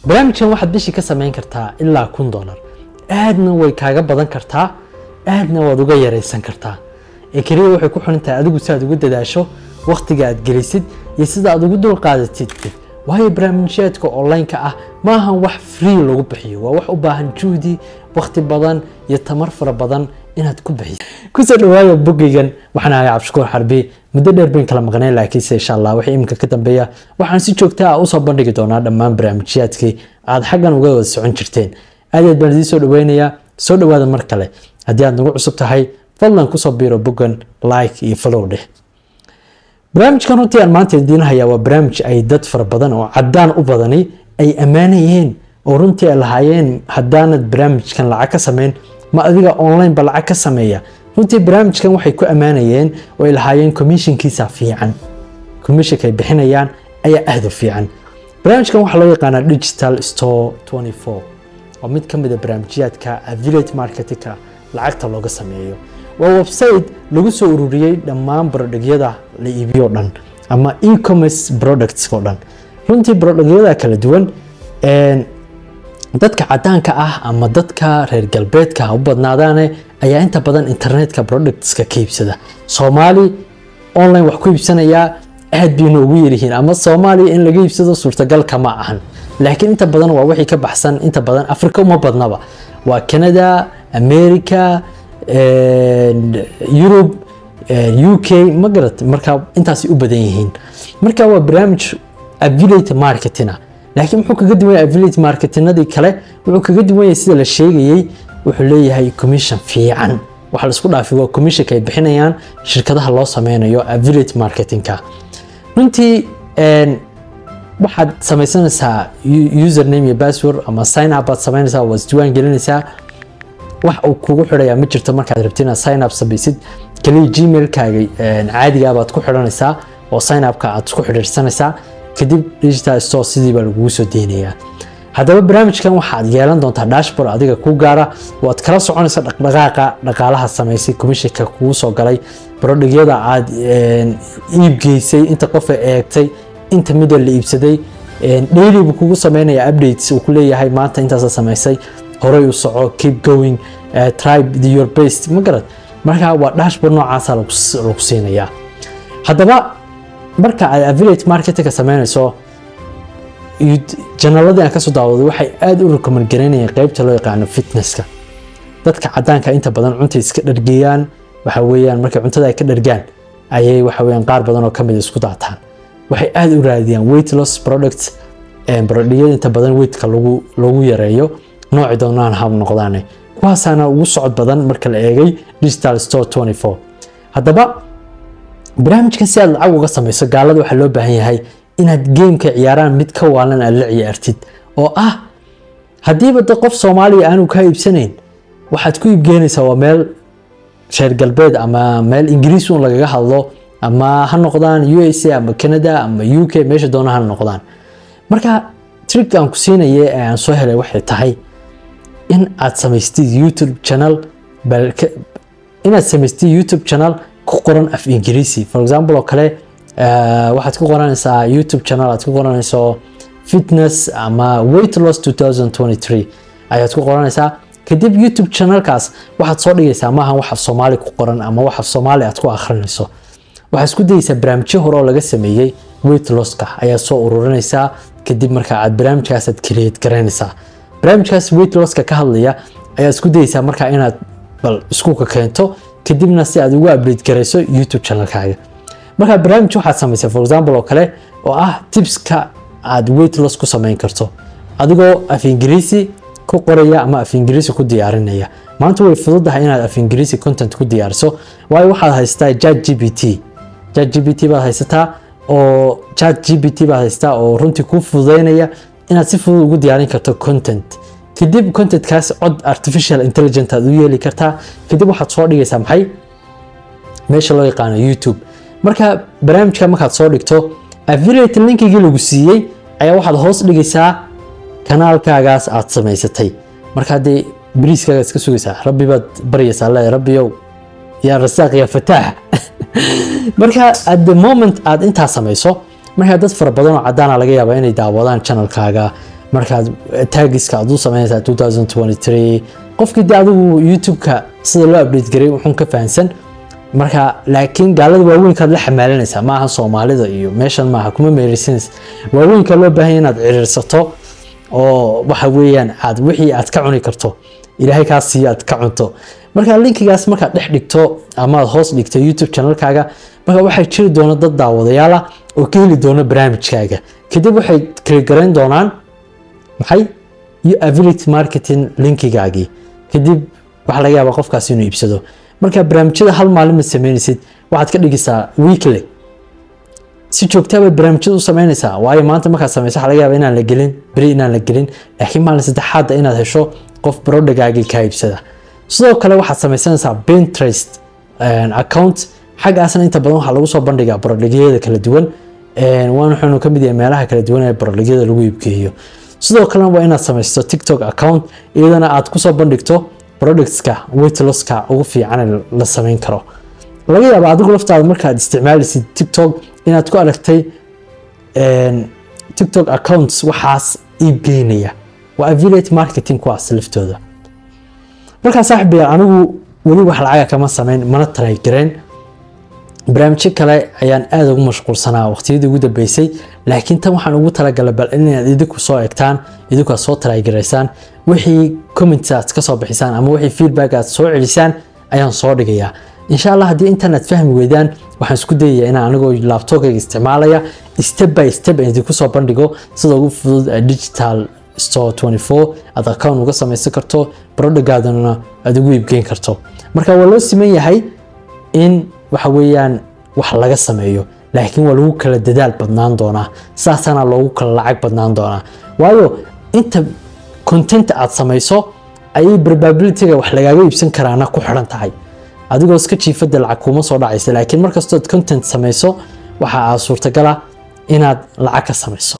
barnaamijkan waxaad bishii ka samayn kartaa ilaa kun dollar aadna way kaaga badan kartaa aadna waad uga yaraysan kartaa ee keliya waxay ku xiran tahay adigu si aad ugu dadaasho wakhtiga aad gelisid iyo sida aad ugu dul qaadatid waayo barnaamijyaadka online-ka ah ma ahan wax free lagu bixiyo waa wax u baahan juhdi wakhti badan iyo tamar fara badan inaad ku bixiso kusoo dhawaada bogeygan waxaan ahay cabdishakuur xarbi muddo dheer bayn kala maqnay laakiinse insha allah wixii iminka ka dambeeya waxaan si joogta ah usoo bandhigi doonaa dhammaan barnaamijyaadkii aad xaggan uga wada socon jirteen aad aad baan idiin soo dhaweynayaa soo dhawaada mar kale haddii aad nagu cusub tahay fadlan kusoo biiro boggan like iyo follow dheh barnaamijkan runtii aan maanta idiin hayaa waa barnaamij ay dad fara badan oo cadaan u badani ay ammaanayeen oo runtii ay lahaayeen haddaanad barnaamijkan lacag ka sameyn ma adiga online ba lacag ka sameeya runtii barnaamijkan waxay ku ammaanayeen oo ay lahaayeen commissionkiisa fiican commissionka ay bixinayaan ayaa aad u fiican barnaamijkan waxaa loo yaqaanaa digital store 24 waa mid ka mid a barnaamijyaadka affiliate marketingka lacagta looga sameeyo waa website lagu soo ururiyey dhammaan brodhagyada la iibiyo dhan ama e-commerce products oo dhan runtii brodhagyada kala duwan dadka cadaanka ah ama dadka reer galbeedka ha u badnaadaane ayaa inta badan internetka productska ka iibsada soomaali online wax ku iibsanayaa aad bayna ugu yaryihiin ama soomaaliya in laga iibsado suurtagalka ma ahan laakiin inta badan waa wixii ka baxsan inta badan africa uma badnaba waa canada america yurub u k ma garat marka intaasay u badan yihiin marka waa barnaamij affiliate marketina laakiin muxuu kaga duwan yahay affiliate marketinadii kale wuxuu kaga duwan yahay sida la sheegayey wuxuu leeyahay commission fiican waxa laisku dhaafi waa commissionka ay bixinayaan shirkadaha loo sameynayo affiliate marketingka runtii waxaad samaysanaysaa username iyo password ama sign up baad samaynaysaa waad isdiwaan gelinaysaa wax uu kugu xidhayaa ma jirto markaad rabti inaad sign up samaysid kaliya gmailkaaga caadiga baad ku xidhanaysaa oo sign upka aad isku xidhiirsanaysaa kadib digital store sidii baa lagugu soo deynayaa haddaba barnaamijkan waxaad yeelan doontaa dashboard adiga ku gaara waad kala soconaysa dhaqdhaqaaqa dhaqaalaha samaysay commissionka kugu soo galay brodhigyada aad iibgeysay inta qofa eegtay inta mida la iibsaday daily buu kugu sameynaya updates uu ku leeyahay maanta intaasa samaysay horay u soco keep going uh, tribe your best ma garad marka waa dashboard noocaasa lagu siinayaa haddaba marka aad affiliate marketingka sameynayso janaladii aan kasoo daawaday waxay aada u recommend garaynayeen qeybta loo yaqaano fitnesska dadka cadaanka inta badan cunta iska dhargeeyaan waxa weeyaan markay cuntada ay ka dhargaan ayay waxa weeyaan qaar badan oo kamid isku daataan waxay aada u raadiyaan weight loss products brodhiyada inta badan weightka lagu lagu yareeyo nooci doonaan hab noqdaane kuwaasaana ugu socod badan marka la eegay digital store 24 haddaba barnaamijkan si aad lacag uga samayso gaalada waxaa loo baahan yahay inaad geemka ciyaaraan mid ka waalan aad la ciyaartid oo ah haddiiba de qof soomaaliya aanu kaa iibsanayn waxaad ku iibgeenaysaa waa meel reer galbeed ama meel ingiriis un lagaga hadlo ama ha noqdaan u s a ama canada ama u k meesha doona ha noqdaan marka trick aan ku siinaya ee aan soo helay waxay tahay in aad samaystid youtube channel inaad samaystid youtube channel ku qoran af ingiriisi for example oo kale waxaad ku qoranaysaa youtube channel aad ku qoranayso fitness ama weight loss 2023 ayaad ku qoranaysaa kadib youtube channelkaas waxaad soo dhigaysaa maaha wax af soomaali ku qoran ama wax af soomaali aad ku akhrinayso waxaad isku dayaysaa barnaamijyo hore oo laga sameeyey weight losska ayaad soo ururinaysaa kadib marka aad barnaamijkaasaad create garaynaysaa barnaamijkaas weight losska ka hadlaya ayaad isku dayaysaa markaa inaad bal iskuka keento kadibna si aad ugu update garayso youtube channelkaaga markaa barnaamij waxaad samaysay for example oo kale oo ah tipska aad weight loss ku samayn karto adigoo af ingiriisi ku qoraya ama af ingiriisi ku diyaarinaya maanta way fududahay inaad af ingiriisi content ku diyaariso waayo waxaad haysataa chat g p t chat g p t baad haysataa oo chat g p t baad haysataa oo runtii kuu fududeynaya inaad si fudud ugu diyaarin karto content kadib contentkaas cod artificial intelligent aad u yeeli kartaa kadib waxaad soo dhigaysaa maxay meesha loo yaqaano youtube marka barnaamijka markaad soo dhigto affiliate linkigii lagu siiyey ayaa waxaad hoos dhigaysaa kanaalkaagaas aad samaysatay marka haddee bariiskaaga iska sugaysaa rabbi baad baryaysaa le rabbiyow yaa rasaaq yaa fataax marka at the moment aad intaa samayso markaa dad fara badan oo cadaana laga yaabaa inay daawadaan channelkaaga markaad taagiska aad u sameynaysaa 2023 qofkii de adigu youtube-ka sida loo update garay wuxuun ka fahansan marka laakiin gaalada waaweynkaad la xamaalanaysaa maaha soomaalida iyo meeshan maaha kuma meereysanaysa waaweynka loo baahanya inaad ciriirsato oo waxa weeyaan aad wixii aad ka cuni karto ilaahay kaa siiyo aad ka cunto marka linkigaas markaad dhex dhigto ama aad hoos dhigto youtube channelkaaga marka waxaa jiri doona dad daawadayaala oo ka heli doona barnaamijkaaga kadib waxay kala garayn doonaan maxay iyo affiliate marketing linkigaagii kadib waxaa laga yaabaa qofkaas inuu iibsado marka barnaamijyada hal maalin ma sameynaysid waxaad ka dhigaysaa weekly si joogtaa baad barnaamijyada u sameynaysaa waayo maanta markaad sameyso waxaa laga yaabaa inaan la gelin beri inaan la gelin laakiin maalin saddexaadda inaad hesho qof barodhagaagii kaa iibsada sidoo kale waxaad sameysanaysaa pinterest account xaggaasna inta badan waxaa lagu soo bandhigaa barodhigyada kala duwan waan wuxuunu ka mid yahay meelaha kala duwan ee barodhigyada lagu iibgeeyo sidoo kalena waa inaad samaysto tiktok account iyadana aad kusoo bandhigto productska weightloska ugu fiican la sameyn karo laga yaaba adigu laftaada markaad isticmaalaysid tiktok inaad ku aragtay tiktok accounts waxaas iibgeynaya waa affiliate marketing kuwaas laftooda markaa saaxibayaal anigu weli wax lacaga kama sameyn mana taray gareen barnaamijyo kale ayaan aada ugu mashquulsanaa waqtiyadii ugu dambeysay laakiin tan waxaan ugu talagalay bal inaad idinku soo egtaan idinku aad soo taraygaraysaan wixii comments aad ka soo bixisaan ama wixii feedback aad soo celisaan ayaan soo dhigayaa insha allah haddii intan aad fahmi weydaan waxaan isku dayayaa inaan anigoo laptopkayga isticmaalaya step by step aan idinku soo bandhigo sida ugu fudud digital store 24 aad account uga samaysan karto barodhagaadana aad ugu iibgeyn karto marka waa loo siman yahay in waxa weeyaan wax laga sameeyo laakiin waa lagu kala dadaal badnaan doonaa saasaana loogu kala lacag badnaan doonaa waayo inta content aad samayso ayay probabilityga wax lagaaga iibsan karaana ku xiran tahay adigoo iska jiifada lacag kuma soo dhacaysa laakiin markastood content samayso waxa aa suurtagala inaad lacag ka samayso